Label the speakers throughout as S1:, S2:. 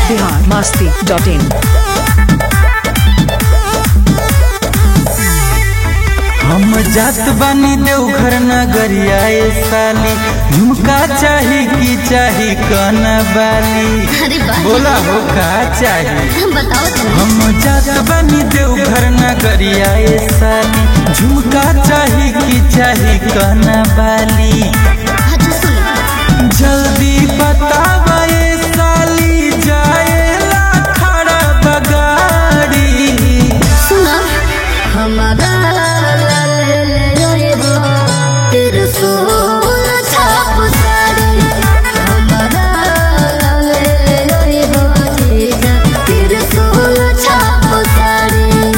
S1: Bihar Masti dot इन
S2: हम जात बानी देवघर नगरिया ए साली झुमका चाही की चाही कन बाली
S3: अरे वाह
S2: बोला हो का चाही
S3: बताओ तुम
S2: हम जात बानी देवघर नगरिया ए साली झुमका चाही की चाही कन बाली
S3: हाँ तो सुनो
S2: जल्दी बतावा ए साली जाएला खड़ा बगाड़ी
S3: सुनो हमारा तेरे सोल छाप साड़ी हमारा तेरे सोल छाप साड़ी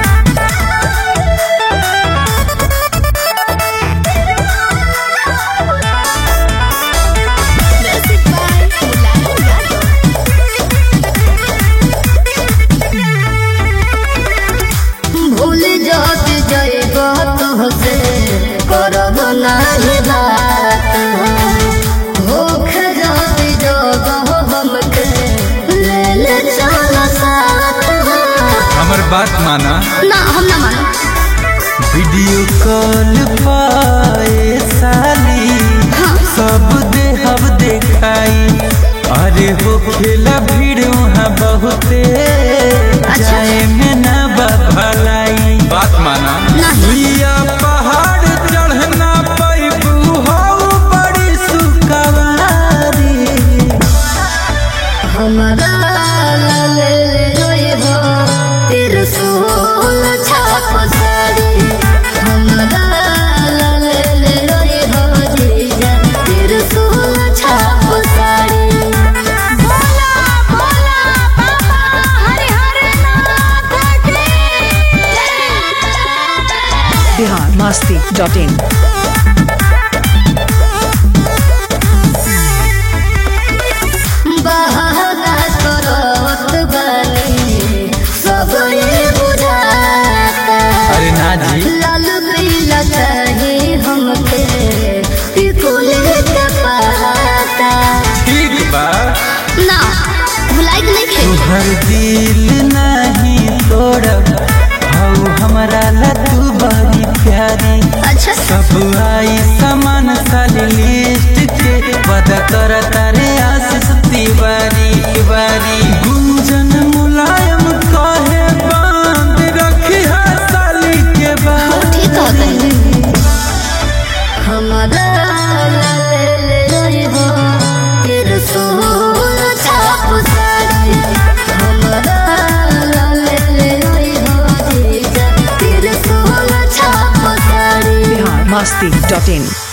S3: भूल जात जाएब तुहसे करब नाही बात भूख जात जब हमके ले ले चल साथ
S2: हमर बात माना
S3: ना हम ना मानो
S2: वीडियो कॉल पाए साली
S3: हाँ।
S2: सब देहब देखाई अरे हो खेला भीड़ वहाँ बहुते जाए में ना भलाई बात माना
S3: नहीं।
S2: लिया पहाड़ चढ़ना पैबू हो बड़ी सुकवारी
S3: हमारा ले ले रोइब तेरे सोल छाप साड़ी हमारा ले ले रोइब जीजा तेरे सोल छाप साड़ी बोला बोला बाबा हरि हरि नाथ की
S1: बिहार मस्ती डॉट इन
S3: बहाना करत बानी सब ये बुझाता
S2: अरे ना जी
S3: लाल पीला चाही हमके टिकोले के पहाता
S2: ठीक बा
S3: ना भुलाई के नहीं खे
S2: तुहर दिल नहीं तोड़ब हऊ हमरा ला तू बड़ी प्यारी
S3: अच्छा
S2: सब आई सामान साली लिस्ट के वादा कर तारे आशीष तिवारी तिवारी गुंजन मुलायम कहे बांध रखी है साली के बाद
S3: ठीक हो गई हमारा ले ले रोइबो तेरे सोल छाप साड़ी हमारा ले ले रोइबो जीजा तेरे सोल छाप साड़ी
S1: बिहार मस्ती डॉट इन